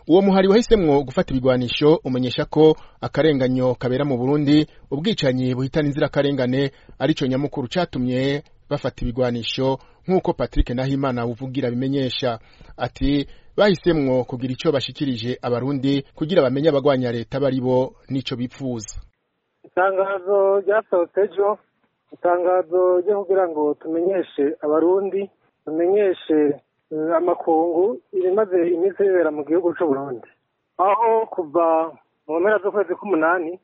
uwo muhari wahisemwo gufata ibigwanisho umenyesha ko akarenganyo kabera mu burundi ubwicanyi buhitana inzirakarengane arico nyamukuru catumye bafata ibigwanisho nk'uko patrick nahimana uvugira bimenyesha ati bahisemwo kugira ico bashikirije abarundi kugira bamenye abagwanya leta bari bo n'ico bipfuza itangazo ryasohotse ejo itangazo ryo kugira ngo tumenyeshe abarundi tumenyeshe amakungu ibimaze iminsi bibera mu gihugu c'uburundi aho kuva mu mpera z'ukwezi k'umunani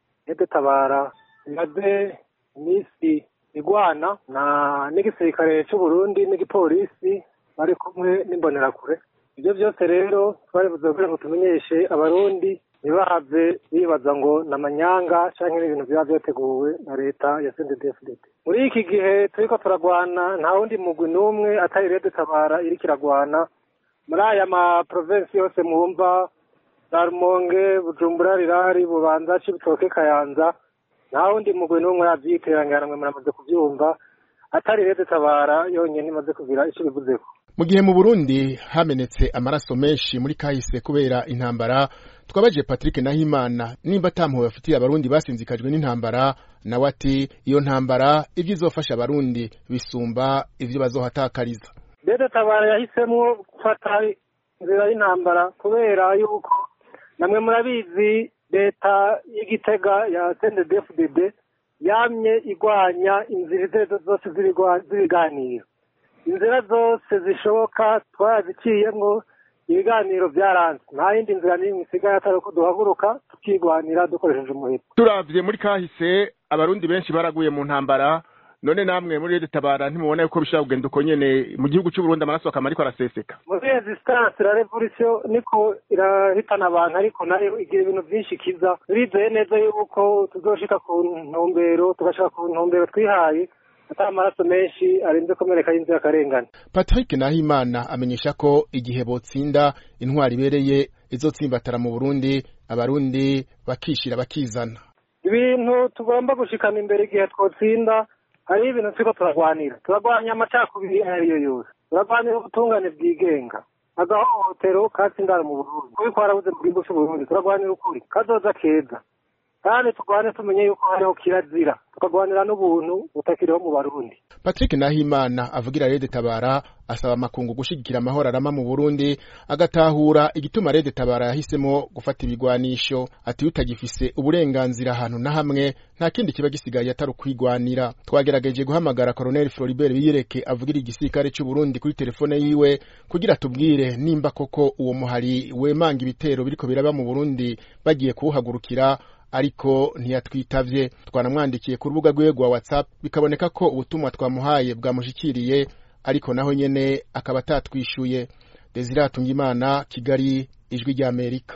tabara imaze iminsi igwana na n'igisirikare c'uburundi n'igipolisi bari kumwe n'imbonerakure ibyo byose rero twaribuze kugira ngo tumenyeshe abarundi ntibahave bibaza ngo ni amanyanga cyangwa n'ibintu biba byateguwe na leta ya sendedefudede muri iki gihe turiko turagwana nta wundi mugwi n'umwe atari rede tabara iriko iragwana muri aya maprovensi yose mwumva za rumonge bujumbura rirari bubanza cibitoke kayanza nta wundi mugwi n'umwe yavyiterangana mwe muramaze kuvyumva atari rede tabara yonyene imaze kugira ico bivuzeko mu gihe mu burundi hamenetse amaraso menshi muri kahise kubera intambara twabaje patrick nahimana nimba atampuwe bafitiye abarundi basinzikajwe n'intambara nawe ati iyo ntambara ivyo izofasha abarundi bisumba ivyo bazohatakariza rede tabara yahisemwo gufata inzira y'intambara kubera yuko namwe murabizi leta y'igitega ya sendedefudede yamye igwanya inzira izo arizo zose z'ibiganiro inzira zose zishoboka twaraziciyemwo ibiganiro byaranze nta yindi nzira n'imwe isigaye atari uko duhaguruka tukigwanira dukoresheje umuheto turavye muri kahise abarundi benshi baraguye mu ntambara none namwe muri rede tabara ntimubona yuko bishobora kugenda uko nyene mu gihugu c'uburundi amaraso akama ariko araseseka muri resistance la revolution niko irahitana abantu ariko nayo igira ibintu vyinshi kiza turizeye neza yuko tuzoshika ku ntumbero tugashika ku ntumbero twihaye atari amaraso menshi arenze komereka y'inzirakarengane patrick nahimana amenyesha ko igihe botsinda intwari ibereye izotsimbatara mu burundi abarundi bakishira bakizana ibintu tugomba gushikana imbere igihe twotsinda hariho ibintu turiko turagwanira turagwanya amacakubiri ayo ariyo yose turagwanira ubutungane bwigenga agahohotero katsindara mu burundi kubi kwarabuze mu gihugu c'uburundi turagwanira ukuri kazoza keza kandi tugwane tumenye yuko hariho kirazira tukagwanira n'ubuntu butakiriho mu barundi patrick nahimana avugira rede tabara asaba amakungu gushigikira amahoro arama mu burundi agatahura igituma rede tabara yahisemo gufata ibigwanisho ati utagifise uburenganzira ahantu na hamwe nta kindi kiba gisigaye atari ukwigwanira twagerageje guhamagara colonel floribert biyereke avugira igisirikare c'uburundi kuri telefone yiwe kugira tubwire nimba koko uwo muhari wemanga ibitero biriko biraba mu burundi bagiye kuwuhagurukira ariko ntiyatwitavye twanamwandikiye ku rubuga rwiwe rwa whatsapp bikaboneka ko ubutumwa twamuhaye bwamushikiriye ariko naho nyene akaba atatwishuye desire atungimana kigali ijwi ry'amerika